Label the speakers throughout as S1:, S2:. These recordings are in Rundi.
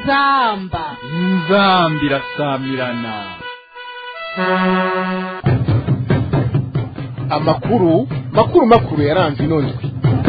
S1: inzamba
S2: inzambi irasamirana
S3: amakuru makuru makuru yaranze ino ndwi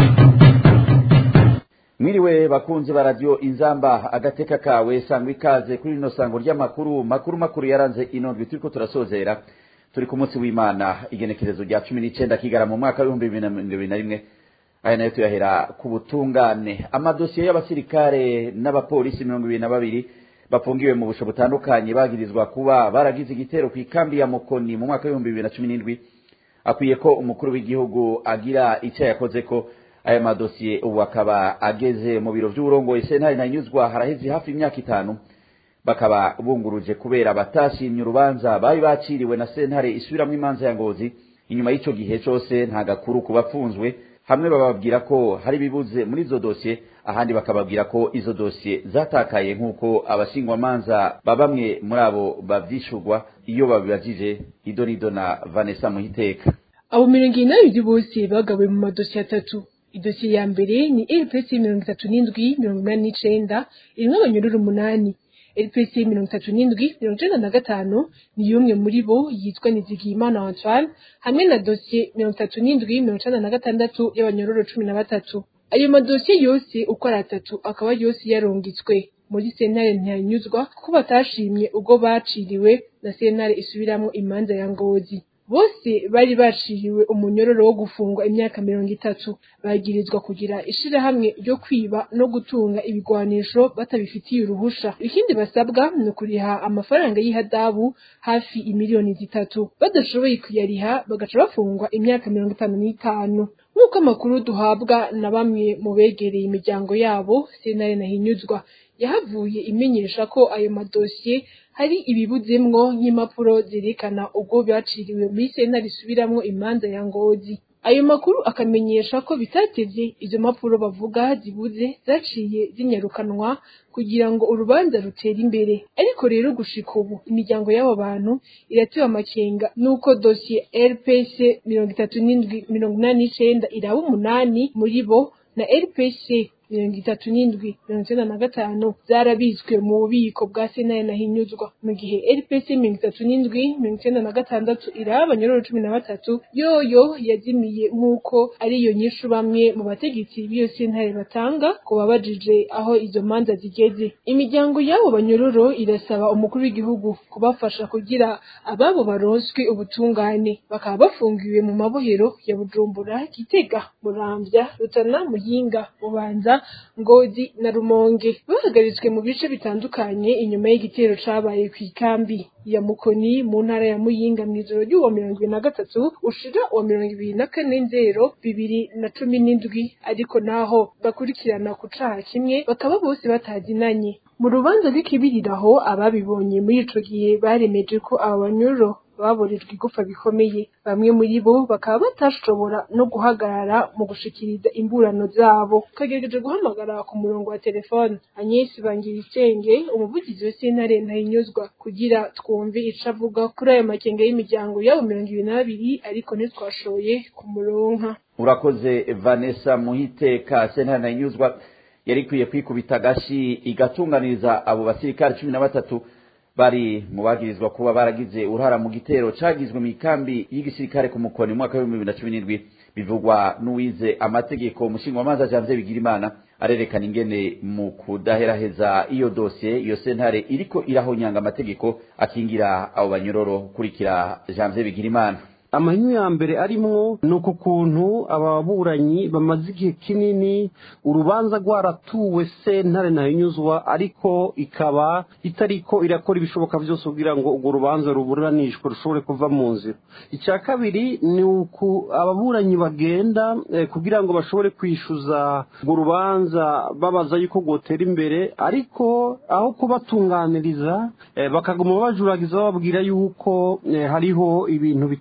S4: mwiriwe bakunzi ba radiyo inzamba agateka kawe sangwa ikaze kuri rino sango ry'amakuru makuru makuru yaranze ino ndwi turiko turasozera turi ku munsi w'imana igenekerezo rya cumi n'icenda kigara mu mwaka w'ibihumbi bibiri na mirongo ibiri na rimwe aya nayo tuyahera ku butungane amadosiye y'abasirikare n'abapolisi mirongo ibiri na babiri bafungiwe mu busho butandukanye bagirizwa kuba baragize igitero ku ikambi ya mukoni mu mwaka w'ibihumbi bibiri na cumi n'indwi akwiye ko umukuru w'igihugu agira icyo yakoze ko aya madosiye ubu akaba ageze mu biro by'uburongoye sentare nanyuzwa haraheze hafi imyaka itanu bakaba bunguruje kubera batashimye urubanza bari baciriwe na sentare isubiramwo imanza ya ngozi inyuma y'ico gihe cose nta gakuru ku bapfunzwe hamwe bababwira ko hari bibuze muri izo dosiye ahandi bakababwira ko izo dosiye zatakaye nk'uko abashingwamanza ba bamwe muri abo bavyishurwa iyo babibajije ido nido na vanessa muhiteka
S5: abo mirongo inani bose bagabuwe mu madosiye atatu idosiye ya mbere ni rpc mirongo itatu n'indwi mirongo inani n'icenda irimwo abanyururu umunani rpc mirongo itatu n'indwi mirongo icenda na gatanu ni y'umwe muri bo yitwa nizigiyimana antoine hamwe na dosiye mirongo itatu n'indwi mirongo icenda na gatandatu y'abanyororo cumi na batatu ayo madosiye yose uko ari atatu akaba yose yarungitswe muri sentare ntiyanyuzwa kuko batashimye ubwo baciriwe na sentare isubiramwo imanza ya ngozi bose bari baciriwe umunyororo wo gufungwa imyaka mirongo itatu bagirizwa kugira ishirahamwe ryo kwiba no gutunga ibigwanisho batabifitiye uruhusha ikindi basabwa ni ukuriha amafaranga y'ihadabu hafi imiliyoni zitatu badashoboye kuyariha bagaca bafungwa imyaka mirongo itanu n'itanu nk'uko amakuru duhabwa na bamwe mu begereye imiryango yabo sentare nahinyuzwa yahavuye imenyesha ko ayo madosiye hari ibibuzemwo nk'impapuro zerekana ubwo baciriwe muri sentare isubiramwo imanza ya ngozi ayo makuru akamenyesha ko bitatevye izo mpapuro bavuga zibuze zaciye zinyarukanwa kugira ngo urubanza rutere imbere ariko rero gushika ubu imiryango y'abo bantu iratewe amakenga nuko dosiye rpc mirongo itatu n'indwi mirongo inani n'icenda iraba umunani muri bo na rpc mirongo itatu n'indwi mirongo icenda na gatanu zarabitswe mu bubiko bwa sentare nahinyuzwa mu gihe rpc mirongo itatu n'indwi mirongo icenda na gatandatu iraba abanyororo cumi na batatu yoyo yazimiye nk'uko ariyo nyishu bamwe mu bategetsi b'iyo sentare batanga ku babajije aho izo manza zigeze imiryango y'abo banyororo irasaba umukuru w'igihugu kubafasha kugira ababo baronswe ubutungane bakaba bafungiwe mu mabohero ya bujumbura gitega muramvya rutana muyinga bubanza ngozi na rumonge bahagaritswe mu bice bitandukanye inyuma y'igitero cabaye ku ikambi ya mukoni mu ntara ya muyinga mw'ijoro ry'uwa mirongo ibiri na gatatu ushira uwa mirongo ibiri na kane nzero bibiri na cumi n'indwi ariko naho bakurikirana ku caha kimwe bakaba bose batazinanye mu rubanza rw'ikibiriraho ababibonye muri ico gihe baremeje ko aba banyuro baburijwe igufa bikomeye bamwe muri bo bakaba batashobora no guhagarara mu gushikiriza imburano zabo kagerageje guhamagara ku murongo wa telefone Agnes Bangiricenge umuvugizi wa sentare ntahinyuzwa kugira twumve ico avuga kuri ayo makenga y'imiryango yabo mirongo ibiri n'abiri ariko ntitwashoboye kumuronka
S4: urakoze vanessa muhiteka sentare ntahinyuzwa yari ikwiye kwikubita agashi igatunganiriza abo basirikare cumi na batatu bari mu bagirizwa kuba baragize uruhara mu gitero cagizwe mu ikambi y'igisirikare ku mukoni mu mwaka w'ibihumbi bibiri na cumi n'indwi bivugwa n'uwize amategeko umushingamanza janvier bigirimana arerekana ingene mu kudaheraheza iyo dosiye iyo sentare iriko irahonyanga amategeko akingira abo banyororo kurikira janvier bigirimana
S6: amahinyu ya mbere arimwo ni uku kuntu ababuranyi bamaze igihe kinini urubanza rwaratuwe sentare ntahinyuzwa ariko ikaba itariko irakora ibishoboka byose kugira ngo urwo rubanza ruburanishwe rushobore kuva mu nzira icya kabiri ni uku ababuranyi bagenda eh, kugira ngo bashobore kwishyuza urwo rubanza babaza yuko rwotera imbere ariko aho kubatunganiriza eh, bakaguma bajuragiza bababwira yuko eh, hariho ibintu bitarato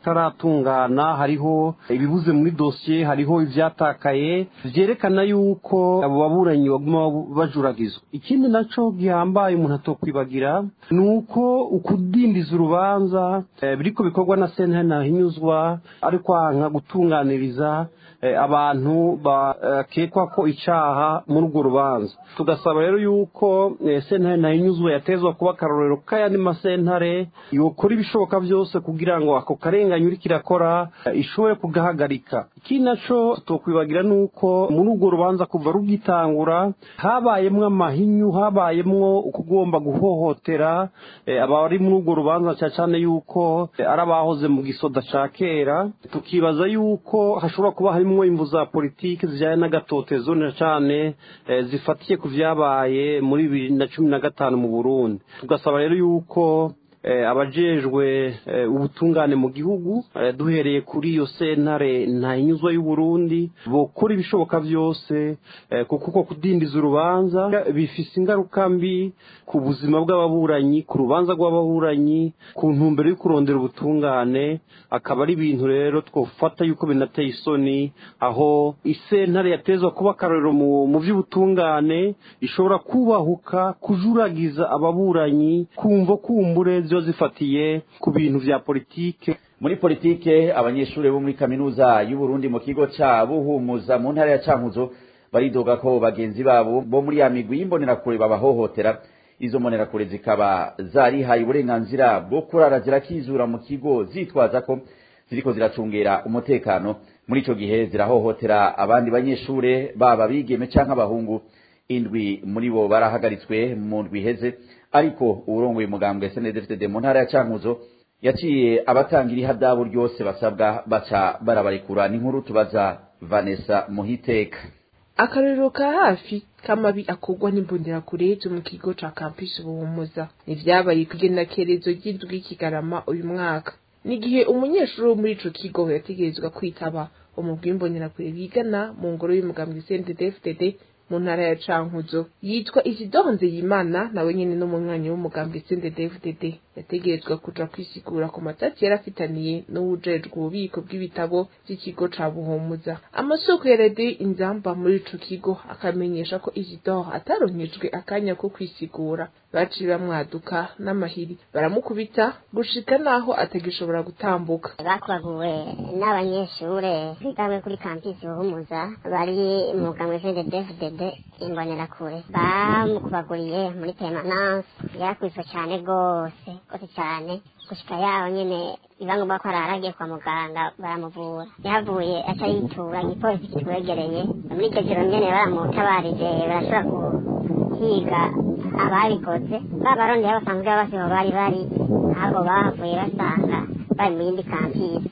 S6: bitaratungana hariho ibibuze muri dosiye hariho ivyatakaye vyerekana yuko abo baburanyi baguma bajuragizwa ikindi naco gihambaye umuntu atokwibagira ni uko ukudindiza urubanza eh, biriko bikorwa na sentare ntahinyuzwa ari kwanka gutunganiriza eh, abantu bakekwa ko icaha muri urwo rubanza tugasaba rero yuko eh, sentare ntahinyuzwa yatezwa kuba akarorero k'ayandi masentare yokora ibishoboka byose kugira ngo ako karengane uriko irakora eh, ishobore kugahagarika ikindi naco tokwibagira ni uko muri urwo rubanza kuva rugitangura habayemwo amahinyu habayemwo ukugomba guhohotera eh, abari muri urwo rubanza cyane cyane yuko eh, ari abahoze mu gisoda ca kera tukibaza yuko hashobora kuba harimwo imvu za politiki zijyanye n'agatotezo na cane eh, zifatiye ku vyabaye muri bibiri na cumi na gatanu mu burundi tugasaba rero yuko eh, abajejwe eh, ubutungane mu gihugu eh, duhereye kuri iyo sentare ntahinyuzwa y'uburundi bokora ibishoboka byose eh, kuko uko kudindiza urubanza bifise ingaruka mbi ku buzima bw'ababuranyi ku rubanza rw'ababuranyi ku ntumbero yo kurondera ubutungane akaba ari ibintu rero twofata yuko binateye isoni aho isentare yatezwa kuba akarorero mu, mu vy'ubutungane ishobora kubahuka kujuragiza ababuranyi kumva kumbure ziba zifatiye ku bintu vya politike
S4: muri politike abanyeshuri bo muri kaminuza y'uburundi mu kigo ca buhumuza mu ntara ya cankuzo baridoga ko bagenzi babo bo muri ya migwi y'imbonerakure babahohotera izo mbonerakure zikaba zarihaye uburenganzira bwo kurara zirakizura mu kigo zitwaza ko ziriko ziracungera umutekano muri ico gihe zirahohotera abandi banyeshure baba bigeme canke abahungu indwi muri bo barahagaritswe mu ndwi iheze ariko uwurongoye umugambwe SNDFDD mu ntara ya Cankuzo yaciye abatangira ihadabu ryose basabwa baca barabarekura n'inkuru tubaza Vanessa Muhiteka
S1: akarorero ka hafi k'amabi akorwa n'imbonerakure zo mu kigo ca campus buhumuza nivyabaye kw'igenekerezo ry'indwi kigarama uyu mwaka n'igihe umunyeshuri wo muri ico kigo yategerezwa kwitaba umugwi w'imbonerakure bigana mu ngoro y'umugambwe CNDD-FDD mu ntara ya Cankuzo yitwa Isidore Nzeyimana nawe nyene n'umunywanyi w'umugambwe CNDD-FDD yategerezwa kuja kwisigura ku matati yari afitaniye n'uwujejwe ububiko bw'ibitabo vy'ikigo ca Buhumuza amasoko ya radiyo inzamba muri ico kigo akamenyesha ko Isidore ataronkejwe akanya ko kwisigura baciye bamwaduka n'amahiri baramukubita gushika naho atagishobora gutambuka
S7: bakubaguwe n'abanyeshure bigawe kuri kampisi buhumuza bari mu mugambwe CNDD-FDD imbonerakure bamukubaguriye muri permanence yarakubiswe cane gose gose cane gushika yaho nyene biba ngombwa ko araragiye kwa muganga baramuvura yahavuye aca yitura igipolisi kitwegereye muri iryo joro nyene baramutabarije barashobora guhiga ababikoze babarundi aho basanzwe basiho bari bari ntabwo bahavuye basanga bari mu yindi kampisi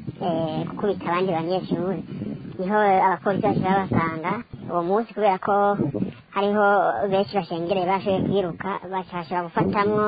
S7: gukubita abandi banyeshuri niho abapolisi bashobora basanga uwo munsi kubera ko hariho benshi bashengereye bashoboye kwiruka bashobora gufatamwo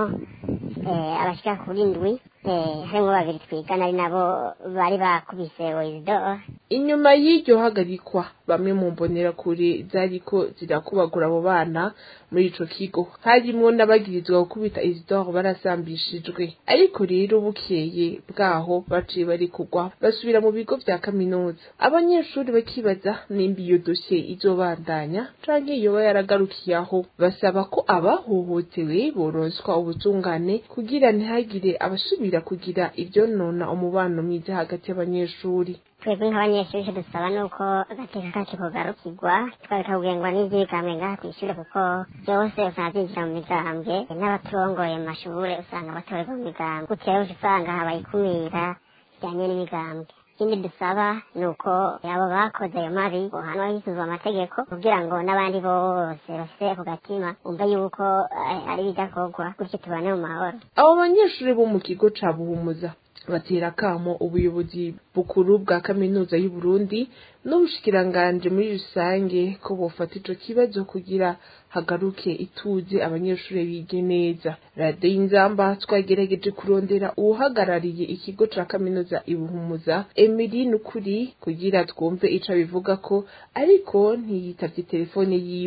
S7: abashika kuri ndwi harimwo babiri twigana ari nabo bari bakubise oyisidoro
S1: inyuma y'iryo hagarikwa bamwe mu mbonerakure zariko zirakubagura abo bana muri ico kigo harimwo n'abagirizwa gukubita isidore barasambishijwe ariko rero bukeye bwaho baciye bari kugwa basubira mu bigo vya kaminuza abanyeshuri bakibaza nimba iyo dosiye izobandanya canke yoba yaragarukiye aho basaba ko abahohotewe boronswa ubutungane kugira ntihagire abasubira kugira ivyonona umubano mwiza hagati y'abanyeshuri
S7: twebwe nk'abanyeshuri icyo dusaba ni uko agateka kacu kugarukirwa tukareka kugengwa n'ivyigambwe ngaha kw'ishure kuko byose usanga byinjira mu migambwe n'abaturongoye mu mashure usanga batorerwa mu migambwe gutyo rero usanga habaye ikumira rijyanye n'imigambwe ikindi dusaba ni uko abo bakoze ayo mabi bohanwa hisuzwa amategeko kugira ngo n'abandi bose bafise ako gatima umve yuko ari ibidakorwa gutyo tubane mu mahoro
S1: abo banyeshuri bo mu kigo ca buhumuza batera akamo ubuyobozi bukuru bwa kaminuza y'u Burundi n'ubushikiranganje muri rusange ko bofata ico kibazo kugira hagaruke ituze abanyeshuri bige neza radiyo y'inzamba twagerageje kurondera uwuhagarariye ikigo ca kaminuza ibuhumuza emili nukuri kugira twumve ico abivuga ko ariko ntiyitavye telefone yiwe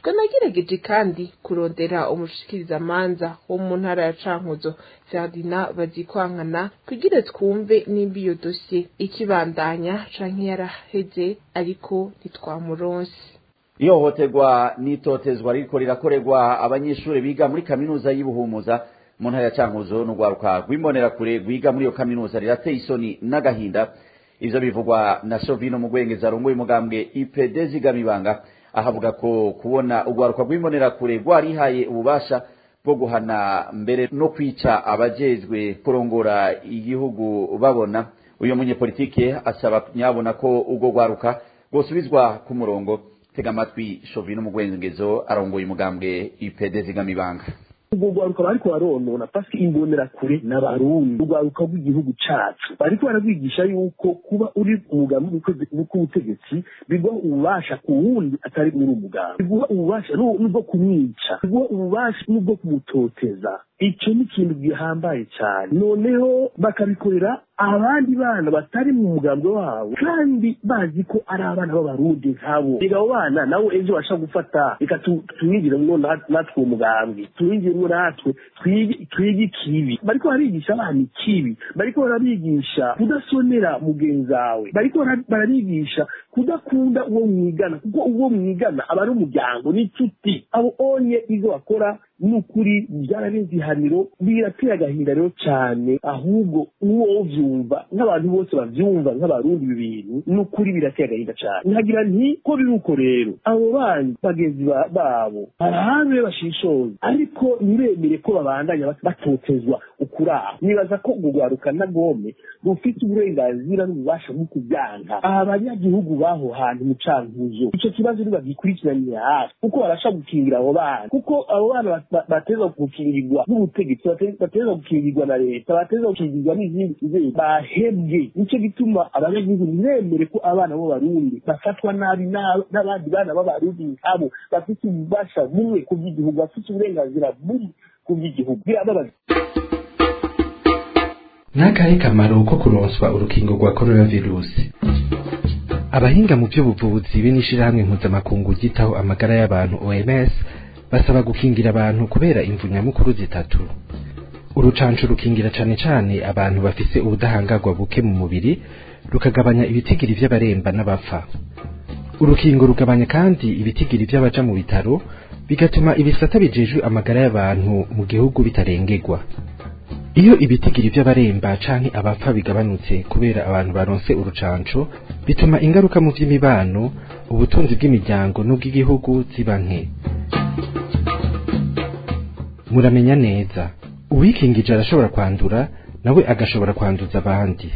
S1: twanagerageje kandi kurondera umushikirizamanza wo mu ntara ya cankuzo ferdinand bazikwankana kugira twumve nimba iyo dosiye ikibandanya canke yaraheze ariko ntitwamuronse
S4: ihohoterwa n'itotezwa ririko rirakorerwa abanyeshuri biga muri kaminuza y'ubuhumuza mu ntara ya cankuzo n'urwaruka rw'imbonerakure rwiga muri iyo kaminuza rirateye isoni n'agahinda ivyo bivugwa na shovino mugwengeza arongoye umugambwe ipd zigamibanga ahavuga ko kubona urwaruka rw'imbonerakure rwarihaye ububasha bwo guhana mbere no kwica abajejwe kurongora igihugu babona uyu munyepolitike asaba nyabona ko urwo rwaruka rwosubizwa ku murongo tega amatwi shovino mugwengezo arongoye umugambwe ipd zigamibanga
S8: ubwo rwaruka bariko baronona pasi imbonerakure n'abarundi urwaruka rw'igihugu cacu bariko bararwigisha yuko kuba uri umugambi w'ubutegetsi biguha ububasha ku wundi atari uri umugambi biguha ububasha n'ubwo kumwica biguha ububasha n'ubwo kumutoteza icyo ni ikintu gihambaye cyane noneho bakabikorera abandi bana batari mu mugambi wabo kandi bazi ko ari abana b'abarundi nkabo reka abo bana nabo ejo bashaka gufata reka tuwigiremo natwe uwo mugambi tuwigiremo natwe twige ikibi bariko barabigisha abana ikibi bariko barabigisha kudasonera mugenzi wawe bariko barabigisha kudakunda uwo mwigana kuko uwo mwigana aba ari umuryango n'inshuti abo onye ibyo bakora n'ukuri byararenze ihaniro birateye agahinda rero cyane ahubwo uwo vyumva nk'abantu bose bavyumva nk'abarundi ibi bintu n'ukuri birateye agahinda cyane nkagira nti ko biri uko rero abo bandi bagenzi babo barabe bashishoza ariko ntibemere ko babandanya batotezwa ukuraho nibaza ko urwo rwaruka na gome rufite uburenganzira n'ububasha bwo kubyanka aba banyagihugu baho hantu mu cankuzo ico kibazo ntibagikurikiranira hafi kuko barasha gukingira abo bana kuko abo bana bateza gukingirwa n'ubutegetsi bateza gukingirwa na leta bateza gukingirwa n'izindi nzego bahebwe nicyo gituma abanyagihugu ntibemere ko abana b'abarundi bafatwa nabi n'abandi bana b'abarundi nkabo bafite ububasha bumwe ku by'igihugu bafite uburenganzira bumwe ku by'igihugu birababaza
S9: n'akahe kamaro ko kuronswa urukingo rwa coronavirusi abahinga mu by'ubuvuzi be n'ishirahamwe mpuzamakungu ryitaho amagara y'abantu oms basaba gukingira abantu kubera imvu nyamukuru zitatu urucanco rukingira cane cane abantu bafise ubudahangarwa buke mu mubiri rukagabanya ibitigiri vy'abaremba n'abapfa urukingo rugabanya kandi ibitigiri vy'abaja mu bitaro bigatuma ibisata bijejwe amagara y'abantu mu gihugu bitarengerwa iyo ibitigiri vy'abaremba canke abapfa bigabanutse kubera abantu baronse urucanco bituma ingaruka mu vy'imibano ubutunzi bw'imiryango n'ubw'igihugu ziba nke muramenya neza uwikingije arashobora kwandura nawe agashobora kwanduza abandi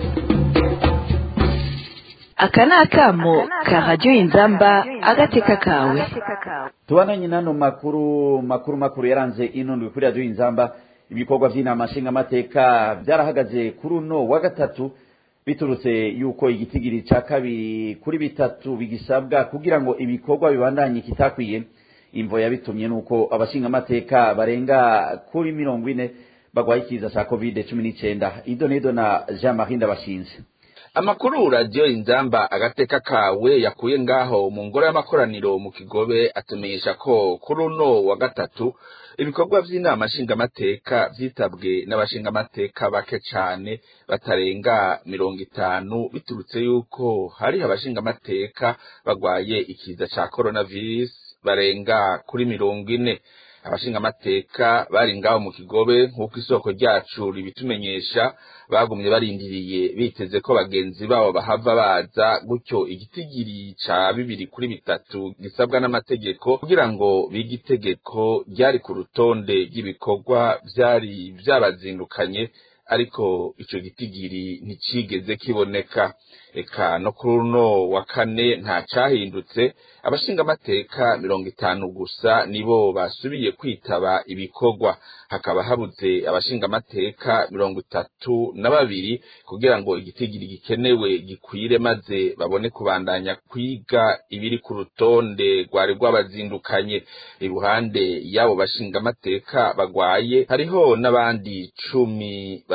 S10: aka ni akamo ka radiyo inzamba agateka kawe
S4: tubananye n'ano makuru makuru makuru yaranze inundwe kuri radiyo inzamba ibikorwa by'inama nshingamateka byarahagaze kuri uno wa gatatu biturutse yuko igitigiri cya kabiri kuri bitatu bigisabwa kugira ngo ibikorwa bibandanye kitakwiye imvo yabitumye nuko abashingamateka barenga kuri mirongo ine bagwaye ikiza cya covid cumi n'icyenda ido n'ido na jean marie ndabashinze
S11: amakuru radiyo inzamba agateka kawe yakuye ngaho mu ngoro y'amakoraniro mu kigobe atumenyesha ko kuri uno wa gatatu ibikorwa by'inama nshingamateka byitabwe n'abashingamateka bake cyane batarenga mirongo itanu biturutse yuko hari abashingamateka bagwaye ikiza cya coronavirus barenga kuri mirongo ine abashingamateka bari ngaho mu kigobe nk'uko isoko ryacu ribitumenyesha bagumye barindiriye biteze ko bagenzi babo bahava baza gutyo igitigiri ca bibiri kuri bitatu gisabwa n'amategeko kugira ngo bige itegeko ryari ku rutonde ry'ibikorwa vyari vyabazindukanye ariko ico gitigiri nticigeze kiboneka eka no kuri uno wa kane nta cahindutse abashingamateka mirongo itanu gusa nibo basubiye kwitaba ibikorwa hakaba habuze abashingamateka mirongo itatu na babiri kugira ngo igitigiri gikenewe gikwire maze babone kubandanya kwiga ibiri ku rutonde rwari rwabazindukanye iruhande y'abo bashingamateka bagwaye hariho n'abandi cumi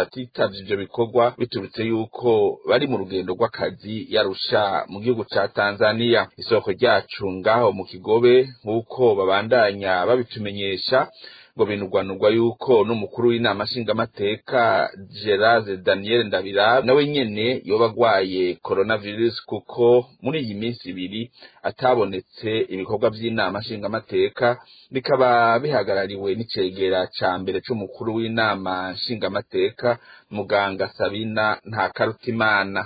S11: batitavye ivyo bikorwa biturutse yuko bari mu rugendo rw'akazi yarusha mu gihugu ca Tanzania isoko ryacu ngaho mu kigobe nk'uko babandanya babitumenyesha ngo binugwanugwa yuko n'umukuru w'inama nshingamateka Gerard Daniel Ndabira nawe nyene yoba agwaye coronavirus kuko muri iyi minsi ibiri atabonetse ibikorwa vy'inama nshingamateka bikaba bihagarariwe n'icegera ca mbere c'umukuru w'inama nshingamateka muganga Sabina Ntakarutimana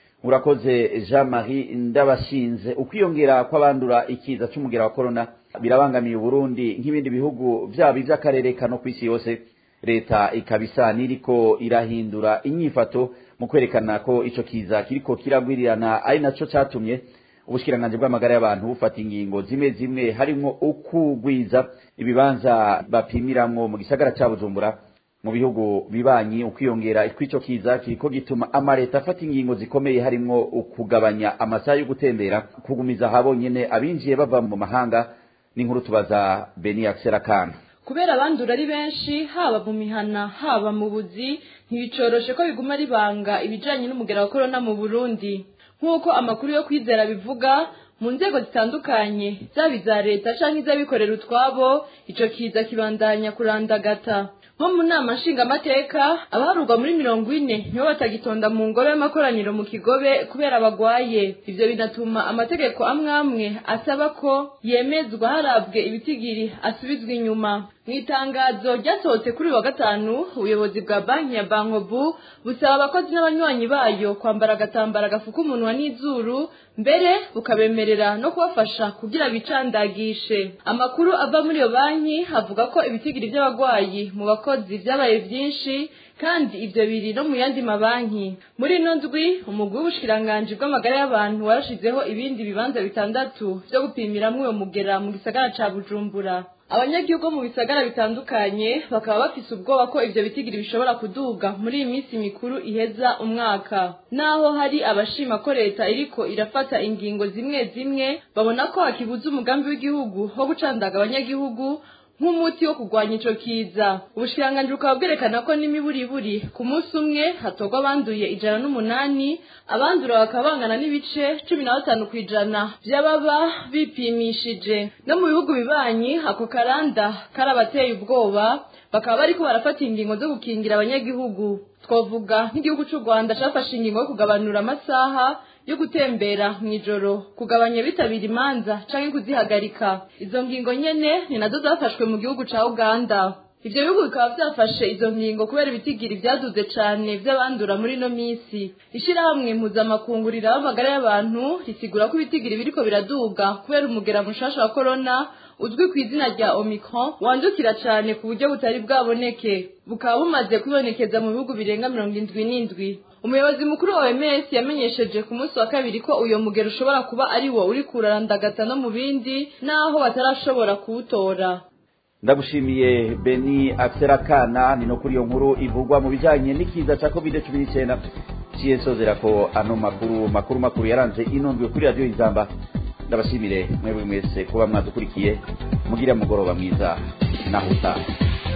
S4: urakoze jean marie ndabashinze ukwiyongera kw'abandura ikiza c'umugera wa korona birabangamiye uburundi nk'ibindi bihugu vyaba ivy'akarere kano kw'isi yose leta ikaba isa n'iriko irahindura inyifato mu kwerekana ko ico kiza kiriko kiragwirirana ari naco catumye ubushikiranganji bw'amagara y'abantu bufata ingingo zimwe zimwe harimwo ukugwiza ibibanza bapimiramwo mu gisagara ca bujumbura mu bihugu bibanyi ukwiyongera kw'ico kiza kiriko gituma amaleta afata ingingo zikomeye harimwo ukugabanya amasaha yo gutembera kugumiza habonyene abinjiye bava mu mahanga n'inkuru tubaza Beni Akserakana
S12: kubera abandura ari benshi haba mu mihana haba mu buzi ntibicoroshe ko biguma ribanga ibijanye n'umugera wa korona mu Burundi nk'uko amakuru yo kwizera bivuga mu nzego zitandukanye zaba iza leta canke iz'abikorera utwabo ico kiza kibandanya kurandagata nko mu nama nshingamateka abaharurwa muri mirongo ine nibo batagitonda mu ngoro y'amakoraniro mu kigobe kubera bagwaye ivyo binatuma amategeko amwe amwe asaba ko yemezwa harabwe ibitigiri asubizwa inyuma mu itangazo ryasohotse kuri wa gatanu ubuyobozi bwa banki ya bankobu busaba abakozi n'abanywanyi bayo kwambara agatambara gafuka umunwa n'izuru mbere bukabemerera no kubafasha kugira bicandagishe amakuru ava muri iyo banki avuga ko ibitigiri by'abagwayi mu bakozi vyabaye vyinshi kandi ivyo biri no mu yandi mabanki muri ino ndwi umugwi w'ubushikiranganji bw'amagara y'abantu warashizeho ibindi bibanza bitandatu vyo gupimiramwo uyo mugera mu gisagara ca bujumbura abanyagihugu mu bisagara bitandukanye bakaba bafise ubwoba ko ivyo bitigiri bishobora kuduga muri iyi minsi mikuru iheza umwaka naho hari abashima ko leta iriko irafata ingingo zimwe zimwe babona ko hakibuza umugambi w'igihugu wo gucandaga abanyagihugu nk'umuti wo kurwanya ico kiza ubushikiranganji bukaba bwerekana ko n'imiburiburi ku munsi umwe hatorwa abanduye ijana n'umunani abandura bakaba bangana n'ibice cumi na batanu ku ijana vy'ababa bipimishije no mu bihugu bibanyi ako karanda karabateye ubwoba bakaba bariko barafata ingingo zo gukingira abanyagihugu twavuga nk'igihugu c'u rwanda cafashe ingingo yo kugabanura amasaha yo gutembera mw'ijoro kugabanya bitabira imanza canke kuzihagarika izo ngingo nyene ni nazo zafashwe mu gihugu ca uganda ivyo bihugu bikaba vyafashe izo ngingo kubera ibitigiri vyaduze cane vy'abandura muri ino misi ishirahamwe mpuzamakungu riraba amagara y'abantu risigura ko ibitigiri biriko biraduga kubera umugera mushasha wa korona uzwi ku izina rya omicron wandukira cane ku buryo butari bwaboneke bukaba bumaze kwibonekeza mu bihugu birenga mirongo indwi n'indwi umuyobozi mukuru wa OMS yamenyesheje ku munsi wa kabiri ko uyo mugero ushobora kuba ari wo uri kurarandagata no mu bindi naho batarashobora kuwutora
S4: ndagushimiye beni akserakana ni no kuri iyo nkuru ivugwa mu bijanye n'ikiza ca covid cumi n'icyenda ciye nsozera ko ano makuru makuru makuru yaranze inondwe kuri radiyo izamba ndabashimire mwebwe mwese kuba mwadukurikiye mugire mugoroba mwiza naho utaha